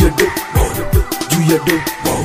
juu ya do juu ya do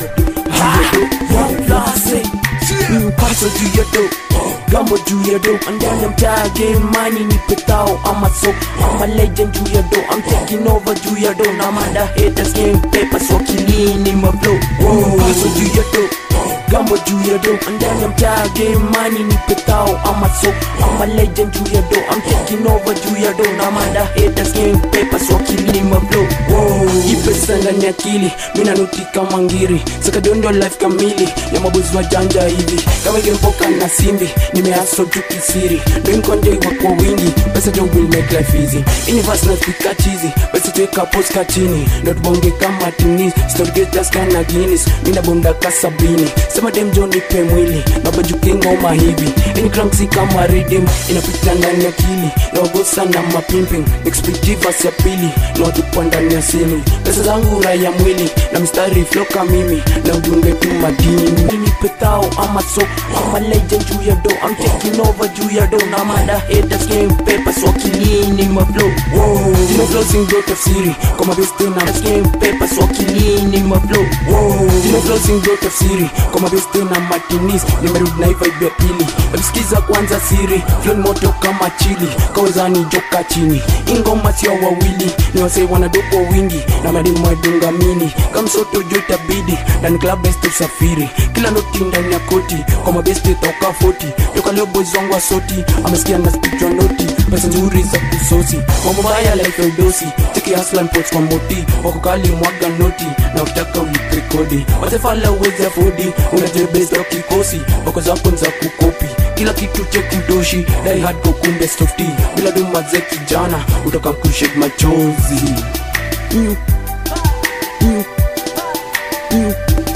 Paso juu ya do Gambo juu ya do Ndani ya mtaa game money nipe tao ama so I'm a legend juu ya do I'm taking over juu ya do Na mada haters game papers wakilini mablo Paso juu ya do Gambo juu ya do Ndani ya mtaa game money nipe tao ama so I'm a legend juu ya do I'm taking over juu ya do Na mada haters game papers wakilini mablo Ipe sanga ni akili Mina nuti kama ngiri Saka dondo life kamili Ya mabuzi wa janja hivi Kama ingempoka na simbi Nimeaso tu kisiri Ndo inkonde wa kwa wingi Pesa jo will make life easy Universe na speaker cheesy Pesa tuweka post kachini Ndo tubonge kama tinis Story getters kana Guinness Mina bonda kasabini Sema dem jo nipe mwili Nabajuke ngoma hivi Any cranksy kama rhythm Inapita ndani ya akili Naogosa na mapimping Expective ya pili Na watupa ndani ya sili Pesa zangu raya mwili Na mstari flow kama mimi Na ujunge tu madini Mimi petao ama so I'm a legend juu ya do I'm taking over juu ya do Na mada haters game papers wakilini maflow Zino flows ingo tafsiri Kwa mabeste na game papers wakilini maflow Zino flows ingo tafsiri Kwa mabeste na matinis Nimerudi na hii vibe ya pili Msikiza kwanza siri Flow ni moto kama chili Kawezani joka chini Ingoma sio wawili Ni wasee wanadoko wingi Na mademu wadunga mini Kama soto juu itabidi Ndani club best usafiri Kila noti ndani ya koti Kwa mabeste toka 40 Toka leo boys wangu wa soti Amesikia na speech wa noti Pesa nzuri za kusosi Mambo baya like Eldosi Cheki hustler pots kwa moti Wako kali mwaga noti Na ukitaka ulipe kodi Watefala uwezi afodi Unajebeza kikosi Wako zako za kukopi kila kitu cheki utoshi dai hard go kumbe softy bila duma za kijana utoka kushake machozi mm. Mm. Mm.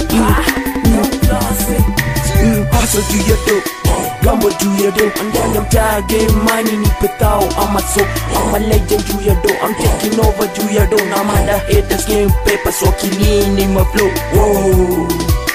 Mm, hustle juu ya do gambo juu ya do ndani ya mtaa game money nipe tao ama so I'm a legend juu ya do I'm taking over juu ya do na mada haters game papers wakilini maflow Whoa.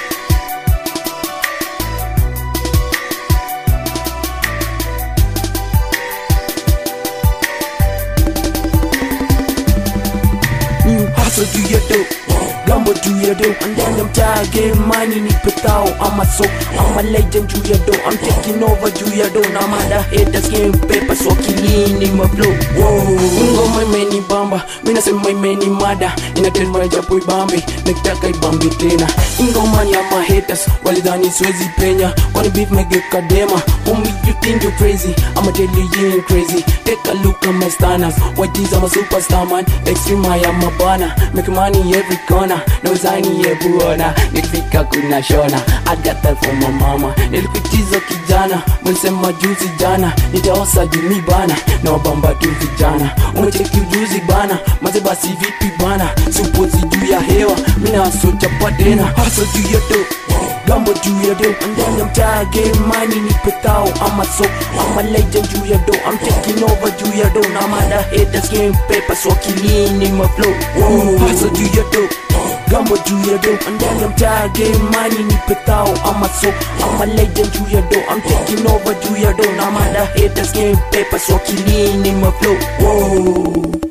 Mm, hustle juu ya do gambo juu ya do ndani ya mtaa game money nipe tao ama so I'm a legend juu ya do I'm taking over juu ya do na mada haters game papers wakilini maflow ngoma imeni bamba mi nasema imeni mada inatema japo ibambe nikitaka ibambe tena ingoma ni ya mahaters walidhani siwezi penya kwani beef megeuka dema homie you think you crazy I'ma tell you you ain't crazy take a look at my standards what is I'm a superstar man extreme I am a bana make money every corner no zani yebuona nikifika kuna shona I got that from my mama nilikutiza kijana mlisema juzi jana nitaosa jumi bana na wabamba tu vijana umecheki ujuzi bana maze basi vipi bana supozi juu ya hewa mina wasochapa tena haso juu ya do gambo juu ya do ndani ya mtaa game money nipe tao ama so I'm a legend juu ya do I'm taking over juu ya do na mada haters game papers wakilini maflow haso juu ya do gambo juu ya do ndani ya mtaa game money nipe tao ama so I'm a legend juu ya do I'm taking over juu ya do na mada haters game papers wakilini maflow Whoa.